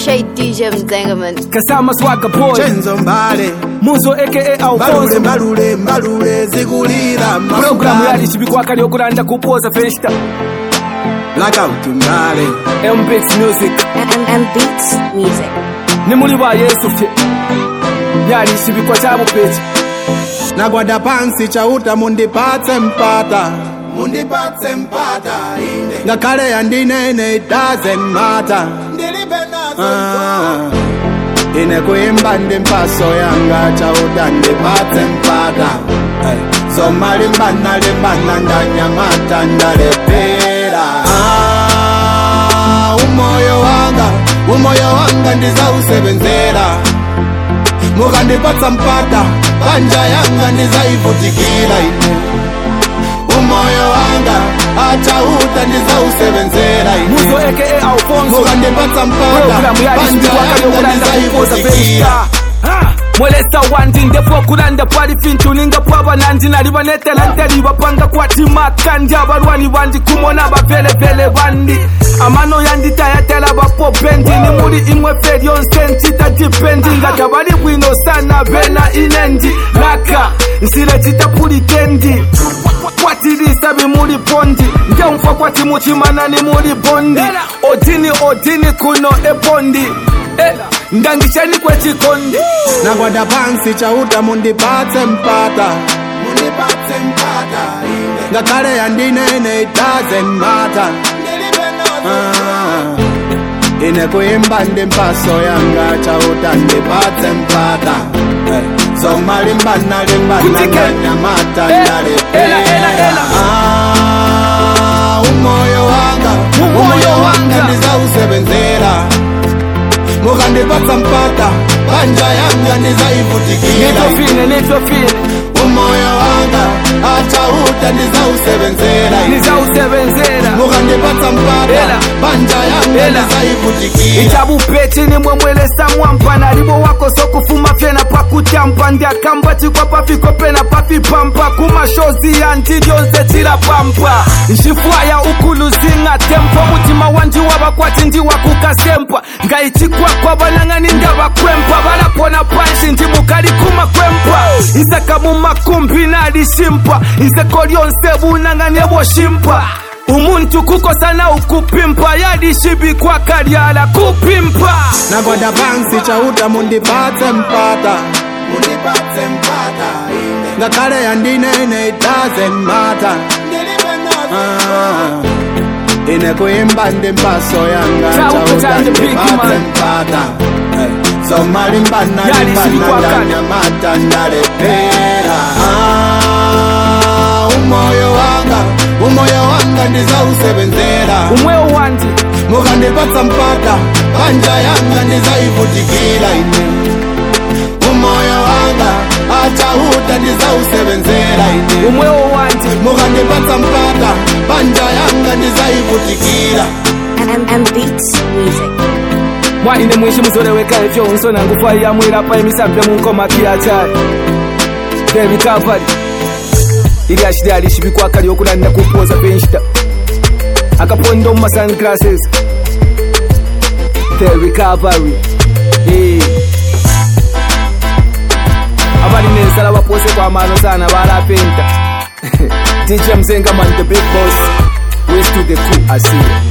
appreciate DJ Mzengaman. kasama swagga boy chenzo mbale muzo aka mbalule alfonso mbalule mbalule zikulira pulogulamu yali chibikwaka lyokulanda kupoza festa blackout mbale mbits music And, and beats music. ni muli ba yesu fye yali chibikwa cha bupechi nagwada pansi chauta mundipatse mpata mundipatse mpata ine ngakhale yandinene it doesn't matter ah. ine kuimba ndi mpaso yanga chauta ndipatse mpata hey. zomalimbana limbana ndanyamata ndalepera ah, umoyo wanga umoyo wanga ndizausebenzera mukandipatsa mpata panja yanga ndizaivutikira ine umoyo wanga achauta ndizausebenzera muzo ine aka alfonso mukandipatsa mpata pulogulamu yali panja chibikwaka yanga lyokulanda kupoza ndizaivutikira festa Ha! mwelesa wandi ndefu okulanda pwali fintuninga pwaba nandi nali banetela nteli bapanga kwatimaka ndi abalwani bandi kumona bavelevele bandi amano yanditayatela bapopendi ni muli imwe fe lyonse ncita dipendi nga tabali bwino sana bena inendi laka nsile citapulikendi kwatilisa bimuli bondi ngemfa kwati muchimana ni muli bondi odini odini kuno ebondi Eh, ndangishani kwechikondi nagwada pansi chauta mundipatse mpata mundipatse mpata ine ngakhale yandinene it doesn't matter ah. ine kuimba ndi mpaso yanga chauta ndipatse mpata hey. zomalimbana limbana Kutike. ndanyamata Eh, ndalepera ela, ela, ela. Ah, umoyo wanga Umoyo umoyo wanga wanga. ndizausebenzera mukandipatsa mpata panja yanga ndizaivutikira nitofine nitofine umoyo wanga achauta ndizausebenzera nizausebenzera mukandipatsa mpata Ela. panja yanga Ela. ndizaivutikira ichabupechi nimwe mwelesa mwampa nalibo wako sokufuma fyena pakutyampa ndiakamba chikwa pafiko pena pafipampa kumashozi yanti lyonse tilapampa nxifwaya ukuluzinga tempo mutima wanji wabakwati ndiwakukasempa ngayichikwakwa banang'ani ndabakwempa balapona panshi ndimukali kumakwempa isaka mumakumbi nalishimpa iseko lyonse bunang'ani eboshimpa umuntu kukosana ukupimpa yalishibikwa kalyala kupimpa nagwada pansi chauta mundipatse mpata mundipatse mpata ine ngakhale yandinene it doesn't matter ah. ine kuimba ndi mpaso yanga Chauta chauta chande big ndipatse man. mpata hey. zomalimbana Yali limbana sibikwakala. ndanyamata ndalepera ah. umoyo wanga umoyo wanga ndizausebenzera umwewo wandi mukandipatsa mpata panja yanga ndizaivutikira ine umoyo wanga achauta ndizausebenzera ine umwewo wandi mukandipatsa mpata panja yanga ndizaivutikira And, and beats music. mwaine mwishi muzoleweka ifyo unsona ngufa yamwilapa emisambe munkomaki yachali the recovery ili ashili alishibikwa lyokulanda kupoza penshita akaponda mu sunglasses the recovery Eh. abali nensala bapose kwamano sana balapenta dj mzengaman the big boss west to the cool asiya